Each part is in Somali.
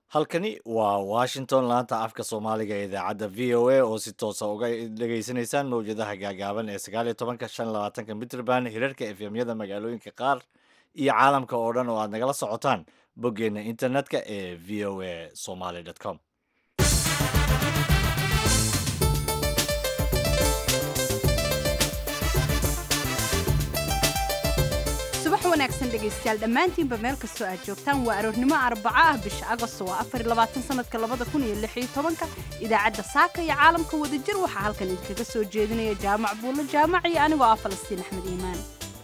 halkani waa washington laanta afka soomaaliga ee idaacadda v o a oo si toosa uga dhegaysanaysaan mawjadaha gaagaaban ee sagaal iyo tobanka shan labaatanka mitrband hirarka efemyada magaalooyinka qaar iyo caalamka oo dhan oo aad nagala socotaan boggeenna internetka ee v o a somaly com subax wanaagsan dhegaystayaal dhammaantiinba meel kastoo aad joogtaan waa aroornimo arbaco ah bisha agosto waa afar iyo labaatan sanadka labada kun iyo lix iyo tobanka idaacadda saaka iyo caalamka wadajir waxaa halkan idinkaga soo jeedinaya jaamac buulo jaamac iyo anigoo ah falastiin axmed iimaan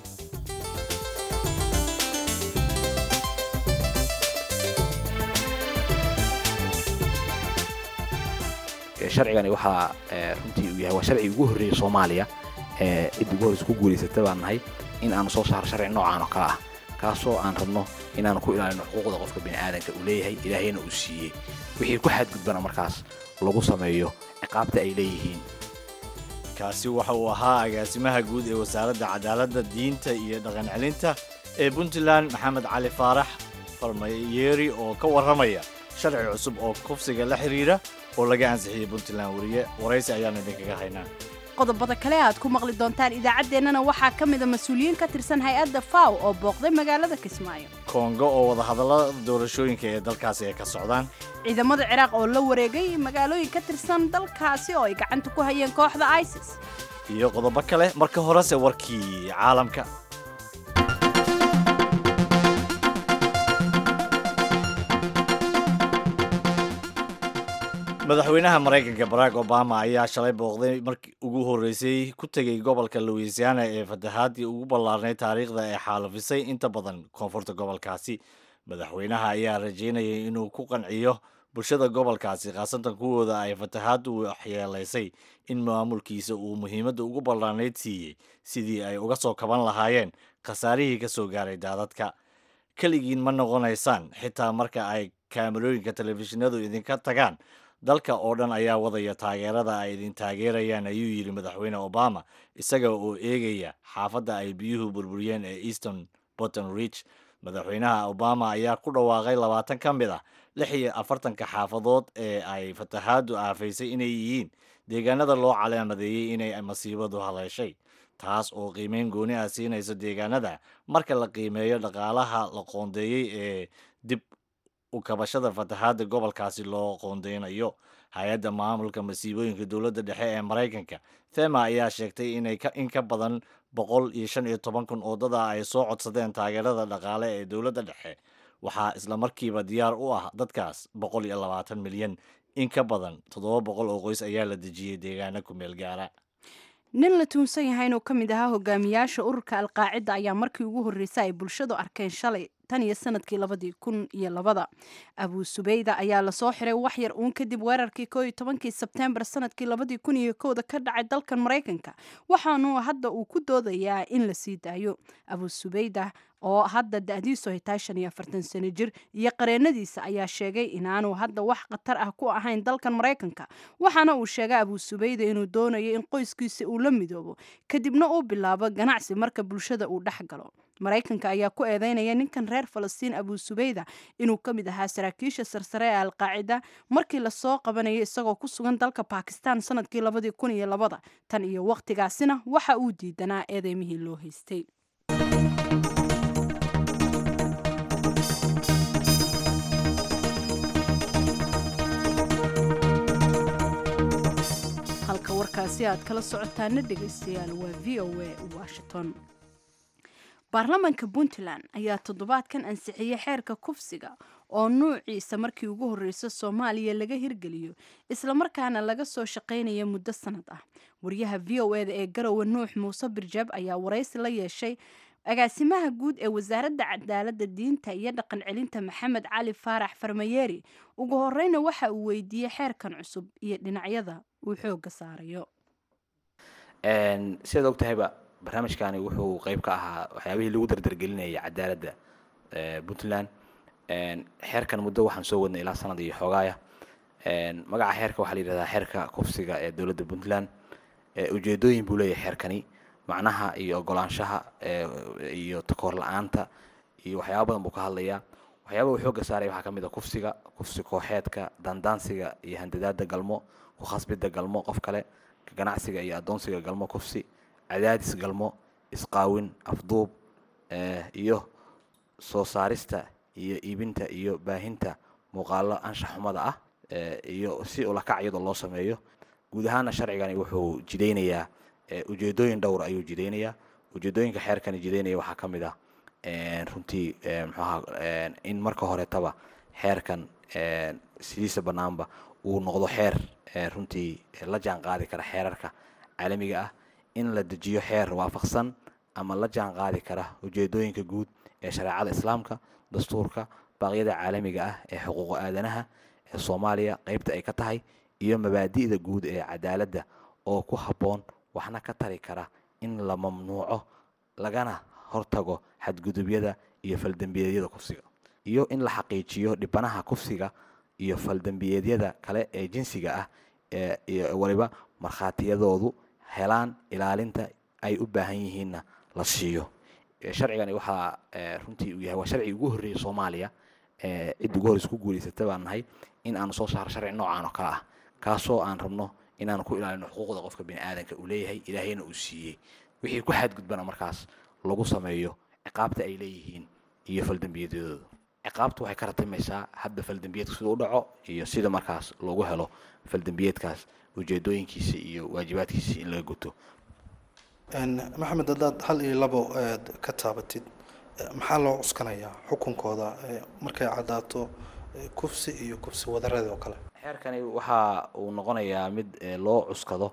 sharcigani waxaa runtii uu yahay waa sharcigi ugu horreeyey soomaaliya ee cidda ugu horreysa ku guulaysata baan nahay in aanu soo saaro sharci noocaan oo kale ah kaasoo aan rabno inaanu ku ilaalino xuquuqda qofka bini'aadanka uu leeyahay ilaahayna uu siiyey wixii ku xadgudbana markaas lagu sameeyo ciqaabta ay leeyihiin kaasi waxa uu ahaa agaasimaha guud ee wasaaradda cadaaladda diinta iyo dhaqan celinta ee puntland maxamed cali faarax farmayeeri oo ka warramaya sharci cusub oo kufsiga la xidhiira oo laga ansixiyey puntland wariye waraysi ayaanu idinkaga haynaa qodobada kale aad ku maqli doontaan idaacaddeenana waxaa ka mida mas-uuliyiin ka tirsan hay-adda faw oo booqday magaalada kismaayo kongo oo wadahadallada doorashooyinka ee dalkaasi ay ka socdaan ciidamada ciraaq oo la wareegay magaalooyin ka tirsan dalkaasi oo ay gacanta ku hayeen kooxda isis iyo qodobo kale marka horese warkii caalamka madaxweynaha maraykanka barack obama ayaa shalay booqday markii ugu horreysay ku tegey gobolka louisiana ee fatahaadii ugu ballaarnay taariikhda ee xaalufisay inta badan koonfurta gobolkaasi madaxweynaha ayaa rajeynayay inuu ku qanciyo bulshada gobolkaasi khaasatan kuwooda ay fatahaaddu waxyeelaysay in maamulkiisa uu muhiimadda ugu ballaarnayd siiyey sidii ay uga soo kaban lahaayeen khasaarihii ka soo gaaray daadadka keligiin ma noqonaysaan xitaa marka ay kaamarooyinka telefishinadu idinka tagaan dalka oo dhan ayaa wadaya taageerada ay idin taageerayaan ayuu yidhi madaxweyne obama isaga oo eegaya xaafadda ay biyuhu burburiyeen ee easton botton ridge madaxweynaha obama ayaa ku dhawaaqay labaatan ka mid ah lix iyo afartanka xaafadood ee ay fatahaaddu aafaysay inay yihiin deegaanada loo calaamadeeyey inay masiibadu haleeshay taas oo qiimeyn gooni ah siinayso deegaanada marka la qiimeeyo dhaqaalaha la qoondeeyey ee dib ukabashada fatahaadda gobolkaasi loo qoondeynayo hay-adda maamulka masiibooyinka dowladda dhexe ee maraykanka thema ayaa sheegtay inay in ka badan boqol iyo shan iyo toban kun oo dada ay soo codsadeen taageerada dhaqaale ee dowladda dhexe waxaa islamarkiiba diyaar u ah dadkaas boqol iyo labaatan milyan in ka badan toddoba boqol oo qoys ayaa la dejiyey deegaana ku meel gaara nin la tuunsan yahay inuu ka mid ahaa hogaamiyaasha ururka alqaacida ayaa markii ugu horreysay ay bulshadu arkeen shalay tan iyo sanadkii labadii kun iyo labada abuu subeyda ayaa lasoo xiray wax yar uun kadib weerarkii koo iyo tobankii sebtembar sanadkii labadii kun iyo kowda ka dhacay dalkan maraykanka waxaanu hadda uu ku doodayaa in la sii daayo abuu subeyda oo hadda da-diisu ay tahay shan iyo afartan sano jir iyo qareenadiisa ayaa sheegay inaanu hadda wax khatar ah ku ahayn dalkan maraykanka waxaana uu sheegay abuu subeyda inuu doonayo in qoyskiisa uu la midoobo kadibna uu bilaabo ganacsi marka bulshada uu dhex galo maraykanka ayaa ku eedeynaya ninkan reer falastiin abuu subeyda inuu ka mid ahaa saraakiisha sarsare ee alqaacida markii lasoo qabanayay isagoo ku sugan dalka bakistan sanadkii labadii kun iyo labada tan iyo wakhtigaasina waxa uu diidanaa eedeymihii loo haystay halka warkaasi aad kala socotaana dhegaystayaal waa v o a washington baarlamaanka puntland ayaa toddobaadkan ansixiyey xeerka kufsiga oo nuuciisa markii ugu horreysa soomaaliya laga hirgeliyo islamarkaana laga soo shaqaynaya muddo sanad ah wariyaha v o eda ee garowe nuux muuse birjab ayaa waraysi la yeeshay agaasimaha guud ee wasaaradda cadaaladda diinta iyo dhaqan celinta maxamed cali faarax farmayeeri ugu horeyna waxa uu weydiiyey xeerkan cusub iyo dhinacyada uu xooga saarayo sidaad og tahayba barnaamijkani wuxuu qeyb ka ahaa waxyaabihii lagu dardargelinayay cadaaladda puntland xeerkan muddo waxaan soo wadnay ilaa sanad iyo xoogaaya magaca xeerka waxaa la yidhahdaa xeerka kufsiga ee dowladda puntland ujeedooyin buu leeyahay xeerkani macnaha iyo ogolaanshaha iyo takoor la-aanta iyo waxyaaba badan buu ka hadlayaa waxyaaba uu xoogga saaraya waxaa ka mid a kufsiga kufsi kooxeedka dandaansiga iyo handadaada galmo ku khasbidda galmo qof kale ganacsiga iyo addoonsiga galmo kufsi cadaadis galmo isqaawin afduub iyo soo saarista iyo iibinta iyo baahinta muuqaalo anshax xumada ah iyo si ulakac iyadoo loo sameeyo guud ahaana sharcigani wuxuu jidaynayaa ujeedooyin dhowr ayuu jidaynayaa ujeedooyinka xeerkani jidaynaya waxaa ka mid ah runtii mxuaha in marka horetaba xeerkan sidiisa bannaanba uu noqdo xeer runtii la jaan qaadi kara xeerarka caalamiga ah in la dejiyo xeer waafaqsan ama la jaan qaadi kara ujeedooyinka guud ee shareecada islaamka dastuurka baaqyada caalamiga ah ee xuquuqa aadanaha ee soomaaliya qeybta ay ka tahay iyo mabaadi'da guud ee cadaaladda oo ku habboon waxna ka tari kara in la mamnuuco lagana hortago xadgudubyada iyo faldembiyeedyada kufsiga iyo in la xaqiijiyo dhibanaha kufsiga iyo faldembiyeedyada kale ee jinsiga ah iyo waliba markhaatiyadoodu helaan ilaalinta ay u baahan yihiinna la siiyo sharcigani waxaa runtii uu yahay waa sharcigi ugu horreeyey soomaaliya cid ugu horreysa ku guulaysata baan nahay in aanu soo saaro sharci noocaan oo kale ah kaasoo aan rabno inaanu ku ilaalino xuquuqda qofka bini aadanka uu leeyahay ilaahayna uu siiyey wixii ku xadgudbana markaas lagu sameeyo ciqaabta ay leeyihiin iyo faldembiyeedyadooda ciqaabtu waxay ka ratimaysaa hadda faldembiyeedka sida u dhaco iyo sida markaas loogu helo faldembiyeedkaas ujeedooyinkiisa iyo waajibaadkiisa in laga guto maxamed haddaad hal iyo labo aad ka taabatid maxaa loo cuskanayaa xukunkooda markay caddaato kufsi iyo kufsi wadareed oo kale xeerkani waxa uu noqonayaa mid loo cuskado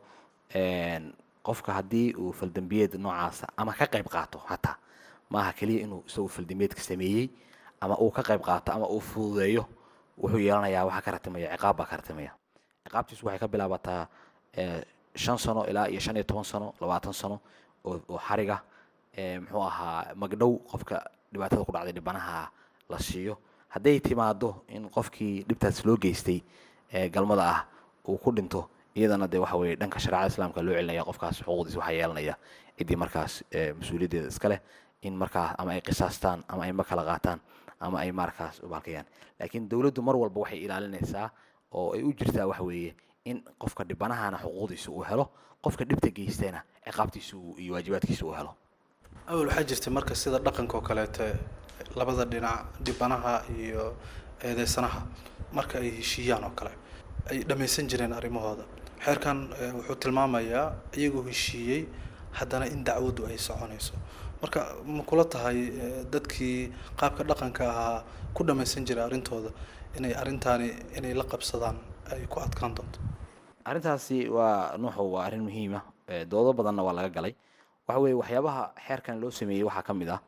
qofka haddii uu faldembiyeed noocaasa ama ka qayb qaato hataa maaha keliya inuu isagu faldembiyeedka sameeyey ama uu ka qayb qaato ama uu fududeeyo wuxuu yeelanayaa waxaa ka ratimaya ciqaab baa ka ratimaya ciqaabtiisu waxay ka bilaabataa shan sano ilaa iyo shan iyo toban sano labaatan sano oo xariga muxuu ahaa magdhow qofka dhibaatada ku dhacday dhibanaha la siiyo hadday timaado in qofkii dhibtaas loo geystay galmada ah uu ku dhinto iyadana dee waxa weye dhanka shareecada islaamka loo celinaya qofkaas xuquuqdiis waxaa yeelanaya ciddii markaas mas-uuliyaddeeda iska leh in markaas ama ay qisaastaan ama ay ma kala qaataan ama ay markaas ubaalkayaan laakiin dowladdu mar walba waxay ilaalinaysaa oo ay u jirtaa waxa weeye in qofka dhibanahana xuquuqdiisa uu helo qofka dhibta geystayna ciqaabtiisa iyo waajibaadkiisa uu helo awel waxaa jirtay marka sida dhaqanka oo kaleete labada dhinac dhibanaha iyo eedeysanaha marka ay heshiiyaan oo kale ay dhammaysan jireen arrimahooda xeerkan wuxuu tilmaamayaa iyagoo heshiiyey haddana in dacwaddu ay soconayso marka ma kula tahay dadkii qaabka dhaqanka ahaa ku dhammaysan jiray arrintooda inay arrintaani inay la qabsadaan ay ku adkaan doonto arrintaasi waa nuuxu waa arrin muhiima doodo badanna waa laga galay waxa weeye waxyaabaha xeerkan loo sameeyey waxaa ka mid ah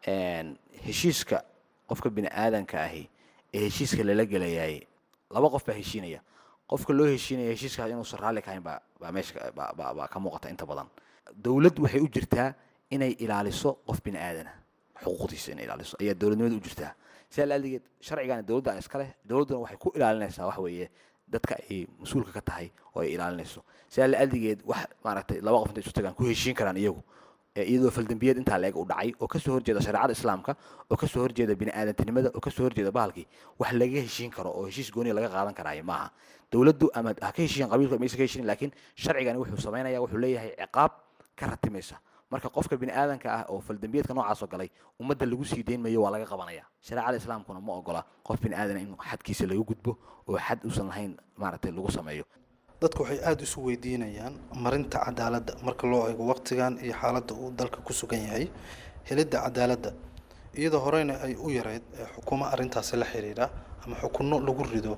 heshiiska qofka bini aadanka ahi ee heshiiska lala gelayay laba qof baa heshiinaya qofka loo heshiinaya heshiiskaas inuusan raalli ka hayn baa baa meesha baa baa ka muuqata inta badan dowlad waxay u jirtaa inay ilaaliso qof bini aadana xuquuqdiisa inay ilaaliso ayaa dowladnimada u jirtaa sidaa laadegeed sharcigan dowladda iska leh dowladduna waxay ku ilaalinaysaa waxa weeye dadka ay mas-uulka ka tahay oo ay ilaalinayso sidaa laadegeed wax maaragtay laba qof intay isu tagaan ku heshiin karaan iyagu iyadoo faldembiyeed intaa leeg u dhacay oo kasoo horjeeda shareecada islaamka oo kasoo horjeeda bini aadantinimada oo kasoo horjeeda bahalkii wax laga heshiin karo oo heshiis gooniya laga qaadan karaayo maaha dowladdu ama ha ka heshiiyan qabiilka maysa ka heshiin laakiin sharcigani wuxuu samaynaya wuxuu leeyahay ciqaab ka ratimaysa marka qofka bini aadanka ah oo faldembiyeedka noocaasoo galay ummadda lagu sii deyn mayo waa laga qabanaya shareecada islaamkuna ma ogola qof bini aadana in xadkiisa laga gudbo oo xad uusan lahayn maaragtay lagu sameeyo dadku waxay aada isu weydiinayaan marinta cadaaladda marka loo eego waqtigan iyo xaaladda uu dalka ku sugan yahay helidda cadaaladda iyadoo horeyna ay u yareyd xukuumo arrintaasi la xiriira ama xukunno lagu rido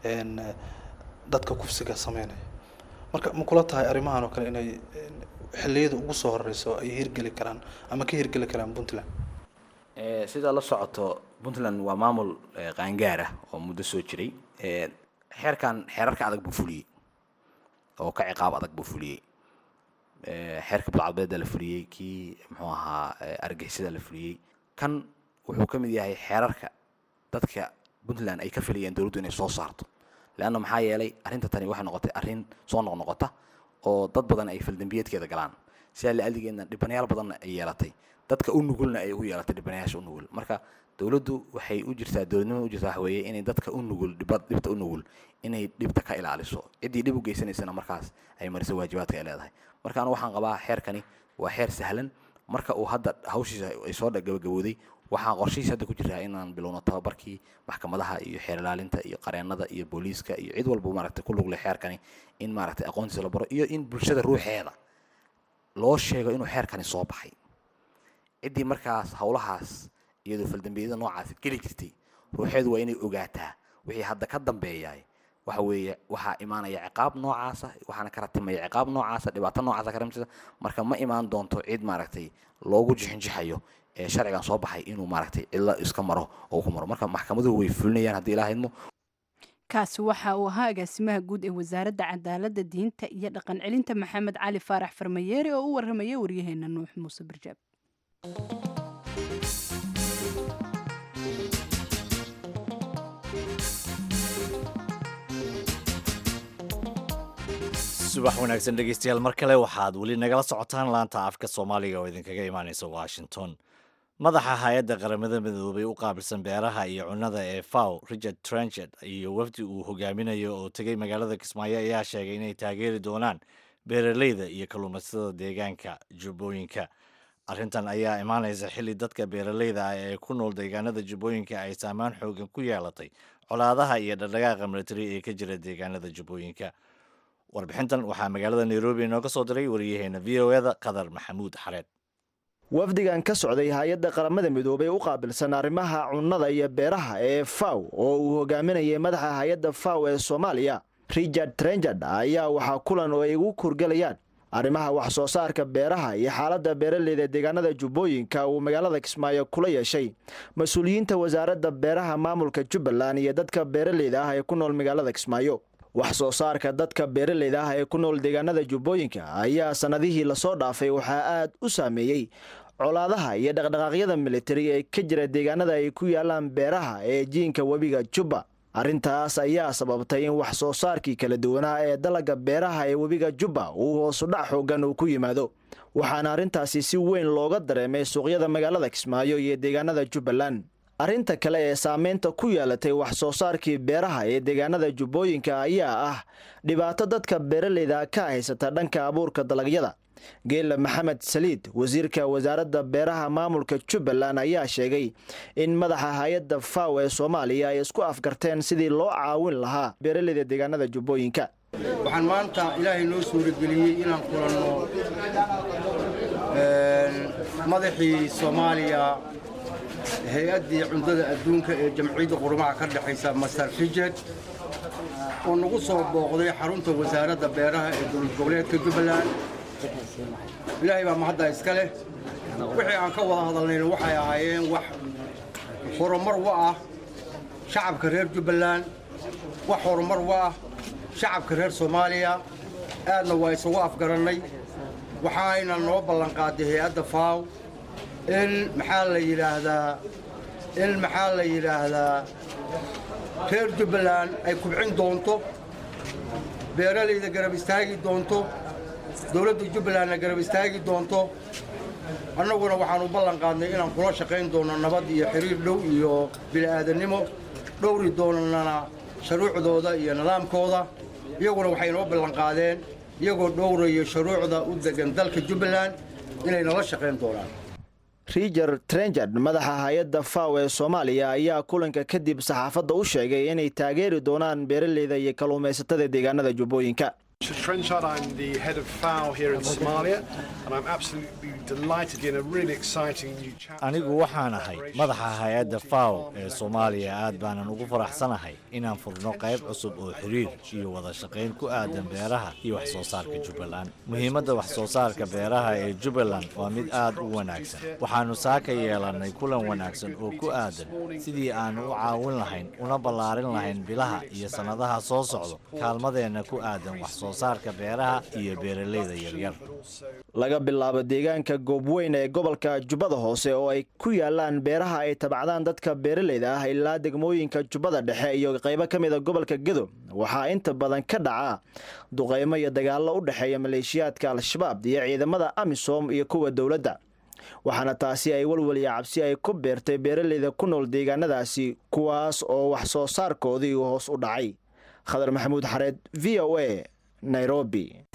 dadka kufsiga sameynaya marka ma kula tahay arrimahan oo kale inay xilliyada ugu soo horeyso ay hirgeli karaan ama ka hirgeli karaan puntland sidaa la socoto puntland waa maamul qaangaar ah oo muddo soo jiray xeerkan xeerarka adag buu fuliyey oo ka ciqaab adag buu fuliyey xeerka budcadbeeda la fuliyey kii muxuu ahaa argixisada la fuliyey kan wuxuu ka mid yahay xeerarka dadka puntland ay ka filayeen dowladdu inay soo saarto leanna maxaa yeelay arrinta tani waxay noqotay arrin soo noqnoqota oo dad badan ay faldembiyeedkeeda galaan sidaa la aligeedna dhibanayaal badanna ay yeelatay dadka u nugulna ay ugu yeelatay dhibanayaasha u nugul marka dowladdu waxay u jirtaa dowladnimada u jirtaa waxa weeye inay dadka u nugul dhiba dhibta u nugul inay dhibta ka ilaaliso ciddii dhib u geysanaysana markaas ay mariso waajibaadka ay leedahay marka anu waxaan qabaa xeerkani waa xeer sahlan marka uu hadda hawshiisa ay soo gabagabowday waxaan qorshihiis hadda ku jiraa inaan bilowno tababarkii maxkamadaha iyo xeer ilaalinta iyo qareennada iyo booliiska iyo cid walba maaragtay ku lugle xeerkani in maaragtay aqoontiisa la baro iyo in bulshada ruuxeeda loo sheego inuu xeerkani soo baxay ciddii markaas howlahaas iyadoo faldambiyada noocaas geli jirtay ruuxeedu waa inay ogaataa wixii hadda ka dambeeyaay waxa weeye waxaa imaanaya ciqaab noocaasa waxaana ka ratimaya ciqaab noocaasa dhibaato noocaasa ka ratimisa marka ma imaan doonto cid maaragtay loogu jixinjixayo ee sharcigan soo baxay inuu maaragtay cidla iska maro oo ku maro marka maxkamaduhu way fulinayaan haddii ilaa idmo kaasi waxa uu ahaa agaasimaha guud ee wasaaradda cadaaladda diinta iyo dhaqan celinta maxamed cali faarax farmayeere oo u warramaya waryaheena nuux muuse barjaab subax wanaagsan dhegeystayaal mar kale waxaad weli nagala socotaan laanta afka soomaaliga oo idinkaga imaaneysa washington madaxa hay-adda qaramada midoobay u qaabilsan beeraha iyo cunnada ee faw richard trenchet iyo wafdi uu hogaaminayo oo tegay magaalada kismaayo ayaa sheegay inay taageeri doonaan beeraleyda iyo kalluumaysatada deegaanka jubbooyinka arrintan ayaa imaanaysa xilli dadka beeraleyda ah ee ku nool deegaanada jubbooyinka ay saamaan xoogan ku yeelatay colaadaha iyo dhardhagaaqa militari ee ka jira deegaanada jubbooyinka warbixintan waxaa magaalada nairobi inooga soo diray wariyaheena v o eda qadar maxamuud xareed wafdigan ka socday hay-adda qaramada midoobay u qaabilsan arrimaha cunnada iyo beeraha ee faw oo uu hogaaminayay madaxa hay-adda faw ee soomaaliya richard trenjard ayaa waxaa kulan oo ay ugu kurgelayaan arrimaha wax soo saarka beeraha iyo xaaladda beeraleyda deegaanada jubbooyinka uu magaalada kismaayo kula yeeshay mas-uuliyiinta wasaaradda beeraha maamulka jubbaland iyo dadka beeraleyda ah ee ku nool magaalada kismaayo wax soo saarka dadka beeraleyda ah ee ku nool deegaanada jubbooyinka ayaa sannadihii lasoo dhaafay waxaa aad u saameeyey colaadaha iyo dhaqdhaqaaqyada militari ee ka jira deegaanada ay ku yaalaan beeraha ee jiinka webiga jubba arrintaas ayaa sababtay in wax soo saarkii kala duwanaa ee dalagga beeraha ee webiga jubba uu hoosudhac xoogan uu ku yimaado waxaana arrintaasi si weyn looga dareemay suuqyada magaalada kismaayo iyo deegaanada jubbaland arrinta kale ee saameynta ku yeelatay wax soo saarkii beeraha ee deegaanada jubbooyinka ayaa ah dhibaato dadka beeraleyda ka haysata dhanka abuurka dalagyada geela maxamed saliid wasiirka wasaaradda beeraha maamulka jubbaland ayaa sheegay in madaxa hay-adda faw ee soomaaliya ay isku afgarteen sidii loo caawin lahaa beeraleyda deegaanada jubbooyinka waxaan maanta ilaahay noo suurageliyey inaan kulanno madaxii soomaaliya hay-addii cuntada adduunka ee jamciyadda qurumaha ka dhexaysa master fijet oo nagu soo booqday xarunta wasaaradda beeraha ee dowlad goboleedka jubbaland ilaahay baa mahadda iska leh wixii aan ka wada hadalnayna waxay ahaayeen wax horumar u ah shacabka reer jubbaland wax horumar u ah shacabka reer soomaaliya aadna waa isugu afgarannay waxaayna noo ballanqaaday hay-adda faaw in maxaa la yidhaahdaa in maxaa la yidhaahdaa reer jubbaland ay kubcin doonto beeralayda garab istaagi doonto dowladda jubbalandna garab istaagi doonto annaguna waxaan u ballan qaadnay inaan kula shaqayn doono nabad iyo xiriir dhow iyo bili'aadannimo dhowri doonana shuruucdooda iyo nidaamkooda iyaguna waxay noo ballanqaadeen iyagoo dhowraya shuruucda u degan dalka jubbaland inay nala shaqayn doonaan riger trenjard madaxa hay-adda faw ee soomaaliya ayaa kulanka kadib saxaafadda u sheegay inay taageeri doonaan beeraleyda iyo kalluumaysatada deegaanada jubbooyinka Trenchard, I'm the head of FAO here in Somalia, and I'm absolutely delighted in a really exciting new chapter. anigu waxaan ahay madaxa hay-adda faw ee soomaaliya aad baanan ugu faraxsanahay inaan furno qayb cusub oo xiriir iyo wada shaqayn ku aadan beeraha iyo wax soo saarka jubbaland muhiimadda wax soo saarka beeraha ee jubbaland waa mid aad u wanaagsan waxaannu saaka yeelannay kulan wanaagsan oo ku aadan sidii aannu u caawin lahayn una ballaarin lahayn bilaha iyo sannadaha soo socdo kaalmadeenna ku aadan wax soo saarka beeraha iyo beeralayda yaryar laga bilaabo deegaanka goobweyn ee gobolka jubbada hoose oo ay ku yaalaan beeraha ay tabacdaan dadka beeraleyda ah ilaa degmooyinka jubbada dhexe iyo qaybo ka mid a gobolka gedo waxaa inta badan ka dhaca duqaymo iyo dagaallo u dhexeeya maleeshiyaadka al-shabaab iyo ciidamada amisom iyo kuwa dowladda waxaana taasi ay walwaliya cabsi ay ku beertay beeraleyda ku nool deegaanadaasi kuwaas oo wax soo saarkoodii hoos u dhacay khadar maxamuud xareed v o a nairobi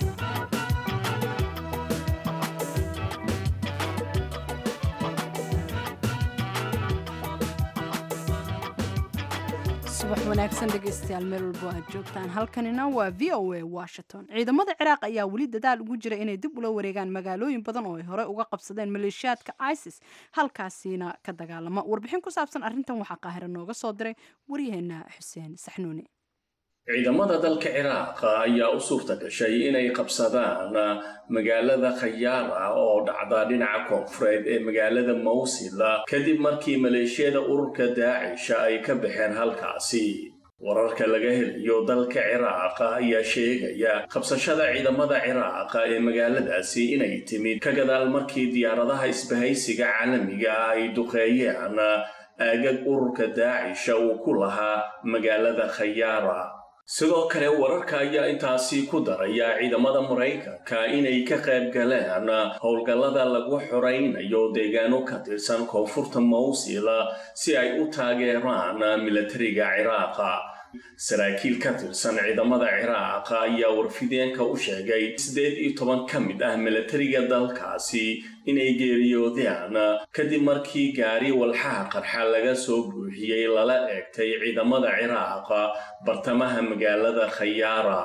subax wanaagsan dhegaystayaal meel walbo aad joogtaan halkanina waa v o a washington ciidamada ciraaq ayaa weli dadaal ugu jira inay dib ula wareegaan magaalooyin badan oo ay hore uga qabsadeen maleeshiyaadka isis halkaasiina ka dagaalama warbixin ku saabsan arrintan waxaa qaahira nooga soo diray waryaheena xuseen saxnuuni ciidamada dalka ciraaq ayaa u suurta gashay inay qabsadaan magaalada khayaara oo dhacda dhinaca koonfureed ee magaalada mawsil kadib markii maleeshiyada ururka daacisha ay ka baxeen halkaasi wararka laga helayo dalka ciraaq ayaa sheegaya qabsashada ciidamada ciraaq ee magaaladaasi inay timid ka gadaal markii diyaaradaha isbahaysiga caalamiga ah ay duqeeyeen aagag ururka daacisha uu ku lahaa magaalada khayaara sidoo kale wararka ayaa intaasi ku daraya ciidamada maraykanka inay ka qayb galeen howlgallada lagu xoraynayo deegaano ka tirsan koonfurta mawsil si ay u taageeraan milatariga ciraaqa saraakiil ka tirsan ciidamada ciraaq ayaa warfideenka u sheegay siddeed iyo toban ka mid ah milatariga dalkaasi inay geeriyoodeen kadib markii gaari walxaha qarxa laga soo buuxiyey lala eegtay ciidamada ciraaq bartamaha magaalada khayaara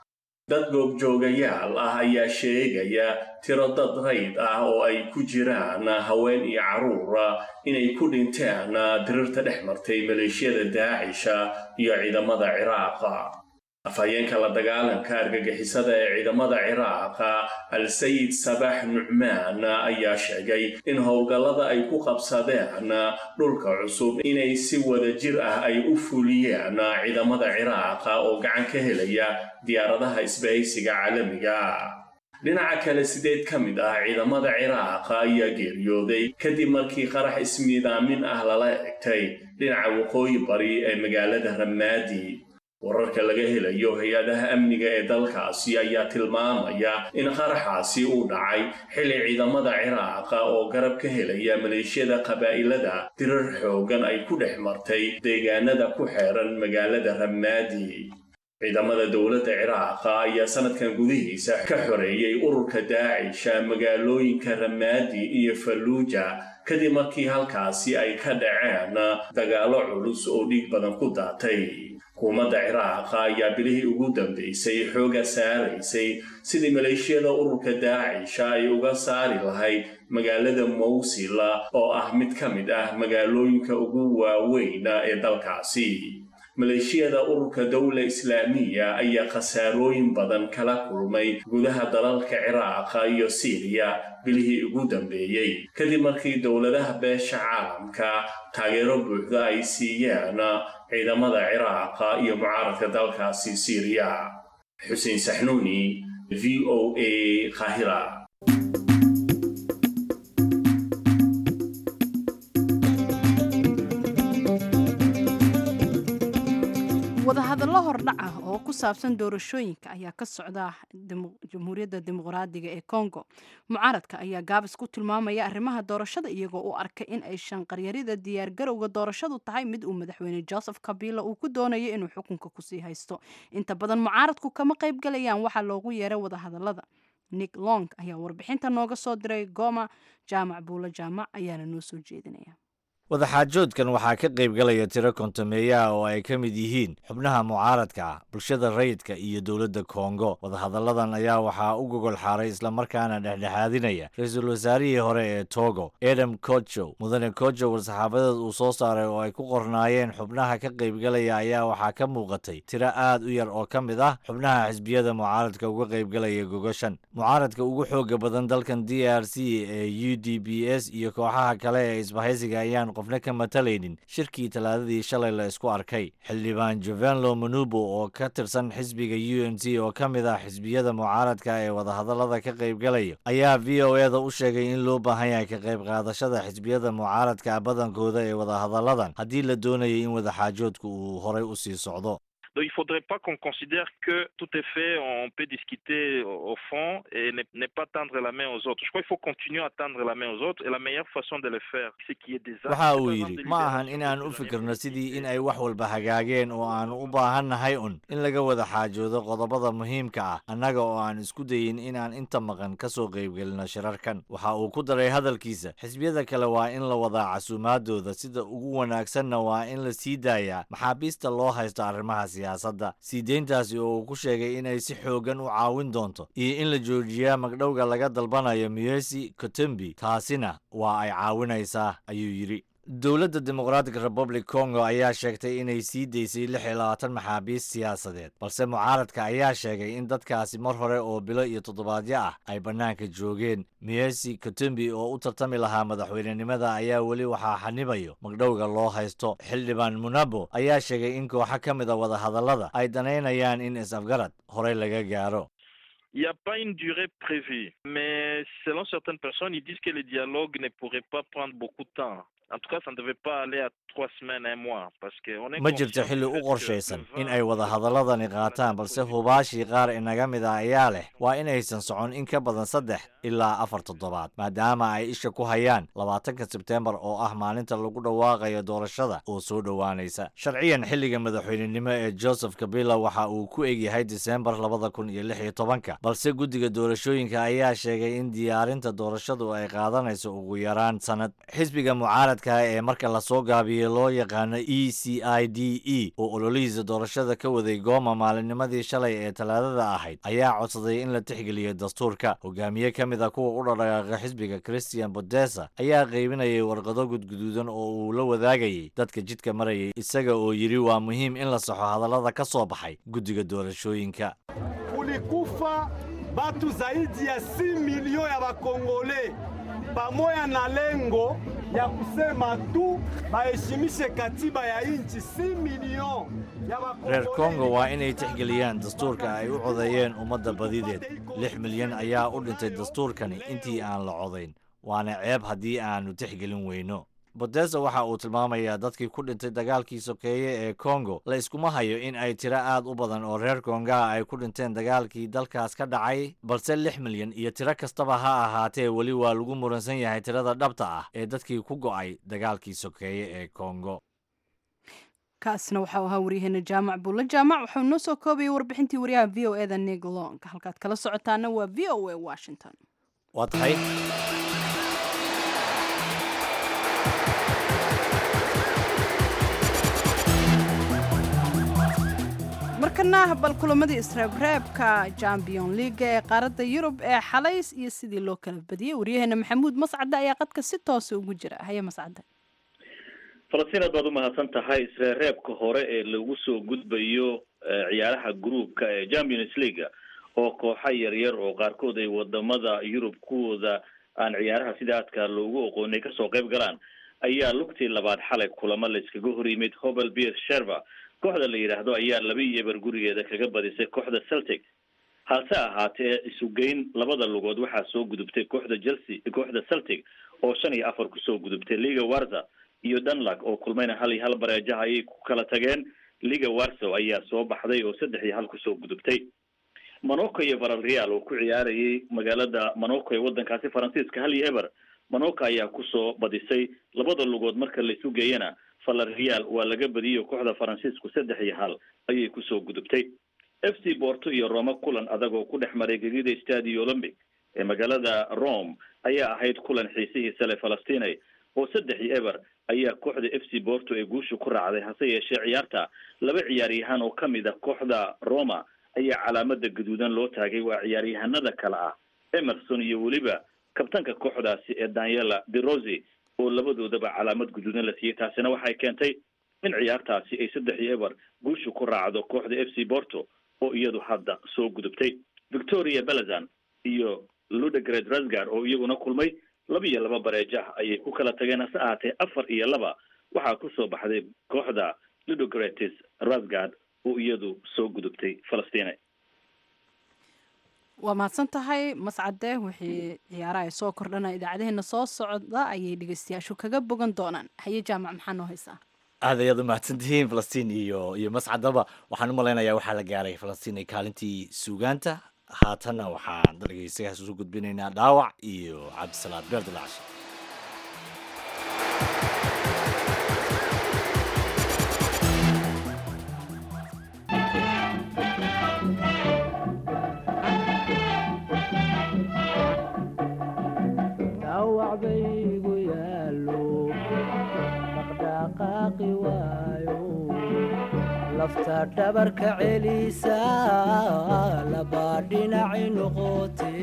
dad goobjoogayaal ah ayaa sheegaya tiro dad rayd ah oo ay ku jiraan haween iyo carruur inay ku dhinteen dirirta dhex martay maleeshiyada daacisha iyo ciidamada ciraaqa afhayeenka la dagaalanka argagixisada ee ciidamada ciraaqa al-sayid sabax nucmaan ayaa sheegay in howlgallada ay ku qabsadeen dhulka cusub inay si wada jir ah ay u fuliyeen ciidamada ciraaqa oo gacan ka helaya diyaaradaha isbahaysiga caalamiga dhinaca kale sideed ka mid ah ciidamada ciraaqa ayaa geeriyooday kadib markii qarax ismiidaamin ah lala egtay dhinaca waqooyi bari ee magaalada ramaadi wararka laga helayo hay-adaha amniga ee dalkaasi ayaa tilmaamaya in qaraxaasi uu dhacay xilli ciidamada ciraaqa oo garab ka helaya maleeshiyada qabaa'ilada dirar xoogan ay ku dhex martay deegaanada ku xeeran magaalada ramaadi ciidamada dowladda ciraaqa ayaa sanadkan gudihiisa ka xoreeyey ururka daacisha magaalooyinka ramaadi iyo falluuja kadib markii halkaasi ay ka dhaceen dagaallo culus oo dhiig badan ku daatay xukuumadda ciraaqa ayaa bilihii ugu dambaysay xooga saaraysay sidii maleeshiyada ururka daacisha ay uga saari lahayd magaalada mawsil oo ah mid ka mid ah magaalooyinka ugu waaweyn ee dalkaasi maleeshiyada ururka dowla islaamiya ayaa khasaarooyin badan kala kulmay gudaha dalalka ciraaqa iyo siiriya bilihii ugu dambeeyey kadib markii dowladaha beesha caalamka taageero buuxda ay siiyeen ciidamada ciraaqa iyo mucaaradka dalkaasi siiriya xuseen saxnuuni v o a qaahira wadahadallo hordhac ah oo ku saabsan doorashooyinka ayaa ka socda jamhuuriyadda dimuqraadiga ee congo mucaaradka ayaa gaabis ku tilmaamaya arrimaha doorashada iyagoo u arkay in ay shanqaryarida diyaargarowga doorashadu tahay mid uu madaxweyne joseph kabila uu ku doonayo inuu xukunka kusii haysto inta badan mucaaradku kama qayb galayaan waxaa loogu yeeray wadahadalada nick long ayaa warbixinta nooga soo diray goma jaamac buulo jaamac ayaana noo soo jeedinaya wadaxaajoodkan waxaa ka qaybgalaya tiro kontameeyaha oo ay ka mid yihiin xubnaha mucaaradka bulshada rayidka iyo dowladda kongo wadahadalladan ayaa waxaa u gogol xaaray islamarkaana dhexdhexaadinaya ra-iisul wasaarihii hore ee togo edam kojo mudane kojo war-saxaafadeed uu soo saaray oo ay ku qornaayeen xubnaha ka qaybgalaya ayaa waxaa ka muuqatay tiro aad u yar oo ka mid ah xubnaha xisbiyada mucaaradka uga qaybgalaya gogoshan mucaaradka ugu xooga badan dalkan d r c ee u d b s iyo kooxaha kale ee isbahaysiga ayaan qofna ka matalaynin shirkii talaadadii shalay la isku arkay xildhibaan jovenlo manubo oo ka tirsan xisbiga u n c oo ka mid ah xisbiyada mucaaradka ee wadahadallada ka qaybgalaya ayaa v o e da u sheegay in loo baahan yahay ka qayb qaadashada xisbiyada mucaaradka badankooda ee wadahadalladan haddii la doonayay in wadaxaajoodku uu horay u sii socdo Donc il ne faudrait pas qu'on considère que tout est fait, on peut discuter au au fond et ne, ne pas tendre la main aux autres. Je crois qu'il faut continuer à tendre la main aux autres et la meilleure façon de le faire, c'est qu'il y ait des actes, waxa uu par exemple, yidhi de ma ahan libération inaan u fikirno sidii in ay wax walba hagaageen oo aanu u baahannahay un in laga wada xaajoodo qodobada muhiimka ah annaga oo aan isku dayin inaan inta maqan ka soo qaybgelino shirarkan waxa uu ku daray hadalkiisa xisbiyada kale waa in la wadaa casuumaadooda sida ugu wanaagsanna waa in la sii daayaa maxaabiista loo haysto arrimaha siyaasadda sii deyntaasi oo uu ku sheegay inay si xoogan u caawin doonto iyo in la joojiyaa magdhowga laga dalbanayo miyesi kotembi taasina waa ay caawinaysaa ayuu yidhi dowladda democratic republic congo ayaa sheegtay inay sii daysay lix iyo labaatan maxaabiis siyaasadeed balse mucaaradka ayaa sheegay in dadkaasi mar hore oo bilo iyo toddobaadyo ah ay bannaanka joogeen miyesi kotembi oo u tartami lahaa madaxweynenimada ayaa weli waxaa xanibayo magdhowga loo haysto xildhibaan munabo ayaa sheegay in kooxo ka mid a wadahadallada ay danaynayaan in is-afgarad horey laga gaaro Il n'y a pas une durée prévue, mais selon certaines personnes, ils disent que le dialogue ne pourrait pas prendre beaucoup de temps. En tout cas, ça ne devait pas aller à trois semaines, un mois, parce qu'on est ma jirto conscient xilli du u fait que qorshaysan le in 20 ay wadahadaladani qaataan balse hubaashii qaar inaga mid ah ayaa leh waa inaysan socon in ka badan saddex ilaa afar toddobaad maadaama ay isha ku hayaan labaatanka sebteembar oo ah maalinta lagu dhawaaqayo doorashada oo soo dhowaanaysa sharciyan xilliga madaxweynenimo ee joseph kabila waxa uu ku egyahay diseembar labada kun iyo lix iyo tobanka balse guddiga doorashooyinka ayaa sheegay in diyaarinta doorashadu ay qaadanayso ugu yaraan sanad xisbiga mucaaradka ee marka lasoo gaabiyey loo yaqaano e c i d e oo ololihiisa doorashada ka waday gooma maalinnimadii shalay ee talaadada ahayd ayaa codsaday in la tixgeliyo dastuurka hogaamiye ka mid a kuwa u dhadhaqaaqa xisbiga christian bodesa ayaa qaybinayay warqado gudguduudan oo uu la wadaagayay dadka jidka marayay isaga oo yidhi waa muhiim in la saxo hadallada ka soo baxay guddiga doorashooyinka kulikufa batu zaidi ya 6 milioni ya bakongole pamoja na lengo ya kusema tu baheshimishe katiba ya nchi 6 milioni ya reer bakongole kongo waa inay tixgeliyaan dastuurka ay u codeeyeen ummadda badideed lix milyan ayaa u dhintay dastuurkani intii aan la codayn waana ceeb haddii aanu tixgelin weyno bodesa waxa uu tilmaamayaa dadkii ku dhintay dagaalkii sokeeye ee kongo la iskuma hayo in ay tiro aad u badan oo reer kongaha ay ku dhinteen dagaalkii dalkaas ka dhacay balse lix milyan iyo tiro kastaba ha ahaatee weli waa lagu muransan yahay tirada dhabta ah ee dadkii ku go'ay dagaalkii sokeeye ee kongo kaasna waxau ahaa waryaheena jaamac buulle jaamac waxau noo soo koobayay warbixintii waryaha v o eda nig long halkaad kala socotaana waa v o a washington waa tahay markana bal kulamadii isreebreebka champion leaga ee qaaradda yurub ee xalays iyo sidii loo kala badiyey waryaheena maxamuud mascade ayaa qadka si toosa ugu jira haye mascade falastiin aad baad umahadsan tahay isreereebka hore ee lagu soo gudbayo eh, ciyaaraha groupka ee champions league oo kooxa yaryar oo qaarkood ay wadamada yurub kuwooda aan ciyaaraha sida aadka loogu aqoonay kasoo qayb galaan ayaa lugtii labaad xalay kulamo la iskaga hor yimid hobel beer sherva kooxda la yidhaahdo ayaa laba iyo eber gurigeeda kaga badisay kooxda celtic hase ahaatee isugeyn labada lugood waxaa soo gudubtay kooxda chelsea kooxda celtic oo shan iyo afar kusoo gudubtay liga warza iyo dunlak oo kulmayna hal iyo hal bareejaha ayay ku kala tageen liga warsow ayaa soo baxday oo saddex iyo hal kusoo gudubtay monaco iyo valreal oo ku ciyaarayay magaalada monaco ee wadankaasi faransiiska hal iyo eber monaco ayaa kusoo badisay labada lugood marka laisu geeyana valreal waa laga badiyey oo kooxda faransiisku saddex iyo hal ayay kusoo gudubtay f c porto iyo roma kulan adag oo ku dhex maray gegida stadio olympic ee magaalada rome ayaa ahayd kulan xiisihiisa le falastinay oo saddex iyo eber ayaa kooxda f c porto ee guusha ku raacday hase yeeshee ciyaarta laba ciyaaryahan oo kamid ah kooxda roma ayaa calaamada gaduudan loo taagay waa ciyaaryahanada kale ah emerson iyo weliba kabtanka kooxdaasi ee daniela de rossi oo labadoodaba calaamad guduudan la siiyey taasina waxay keentay in ciyaartaasi ay saddex iyo eber guusha ku raacdo kooxda f c porto oo iyadu hadda soo gudubtay victoria belazan iyo ludegred rasgard oo iyaguna kulmay laba iyo laba bareejo ah ayay ku kala tageen hase ahaatee afar iyo laba waxaa kusoo baxday kooxda ludogretis rasgard oo iyadu soo gudubtay falastina waa mahadsan tahay mascade wixii ciyaaraha ay soo kordhana idaacadaheena soo socda ayay dhegeystayaashu kaga bogan doonaan haye jaamac maxaa noo haysaa aad ayaad u mahadsantihiin falastiin iyo iyo mascadaba waxaan u malaynayaa waxaa la gaaray falastiin ay kaalintii suugaanta haatanna waxaan dhegeystayaas usu gudbinaynaa dhaawac iyo cabdisalaad beerdilaash dhawacbaygu yaallo dhaqdhaqaaqi waayo lafta dhabarka celisa labaa dhinaci noqote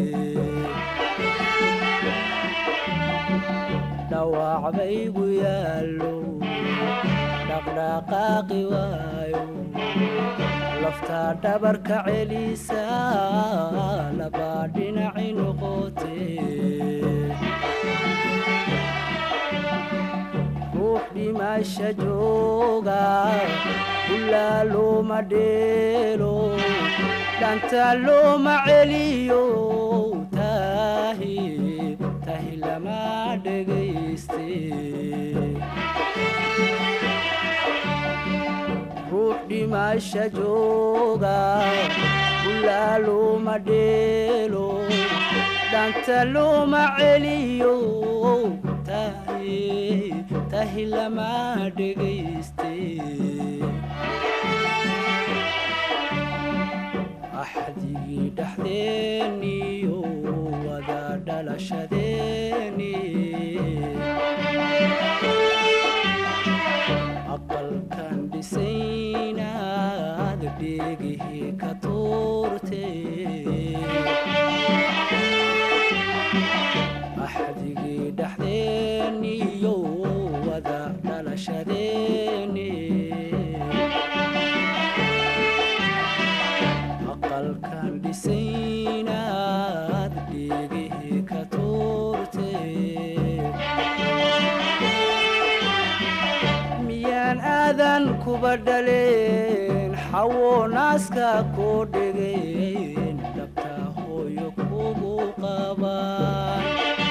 dhawacbaygu yaallo dhaqdhaqaaqi waayo lafta dhabarka celisa labaa dhinaci noqote ruux dhimasha jooga ulaa looma dheelo dhanta looma celiyo tahi tahi lama dhegayste ruux dhimasha jooga ulaa looma dheelo dhanta looma celiyo tahi tahi lama dhegayste axdigii dhexdeeniyo wada dhalashadeeni aqalkan dhisaynaad dheegihii ka tuurte axdigii dhexdeeniyo wada dhalashadeeni aqalkan dhisaynaad dheegihii ka tuurte miyaan aadan kuba dhaleen xawo naaska koo dhegeen dhabta hooyo kugu qabaan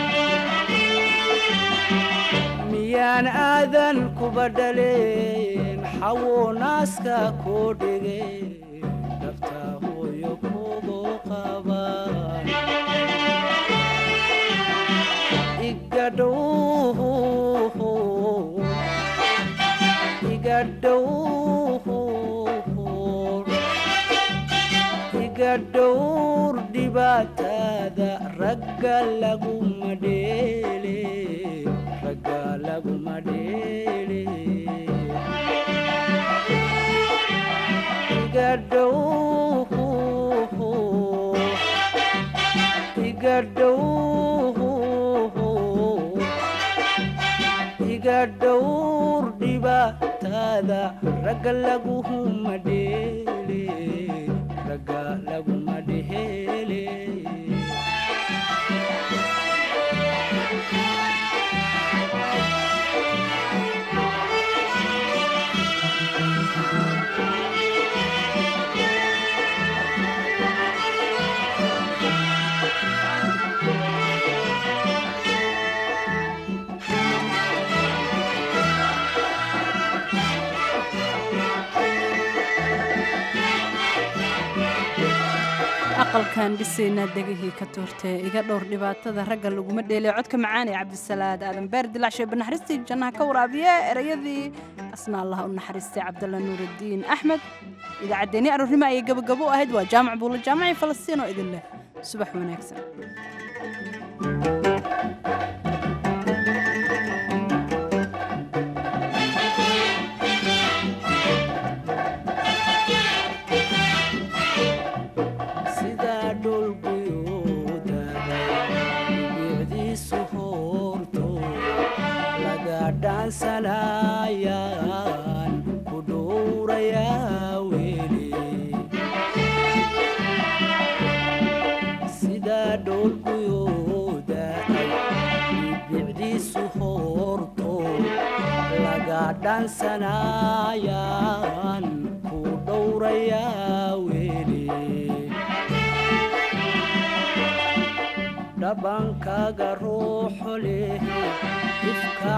miyaan aadan kuba dhaleen xawo naaska koo dhegeen dhabta hooyo kugu qabaan igadhow iga dhowr dhibaatada ragga laguma dheele ragga laguma dheele iga dhow iga dhow iga dhowr dhibaatada ragga laguma dheele ragga laguma dheele aqalkan dhisaynaa degahii ka tuurtee iga dhowr dhibaatada ragga laguma dheelay codka macaan ee cabdisalaad aadan beer dilaacshe banaxariistii jannaha ka waraabiye erayadii asna allah u naxariistay cabdalla nuuraddiin axmed idaacaddeenii aroornimo ayay gabagabo u ahayd waa jaamac buulo jaamacii falastiin oo idin leh subax wanaagsan sidaa dhulguyooda bicdiisu hoorto laga dhaansanayaan ku dhowrayaa weli sidaa dhulguyooda bicdiisu hoorto laga dhaansanayaan ku dhowrayaa weli dhabankaaga ruuxo leh ifka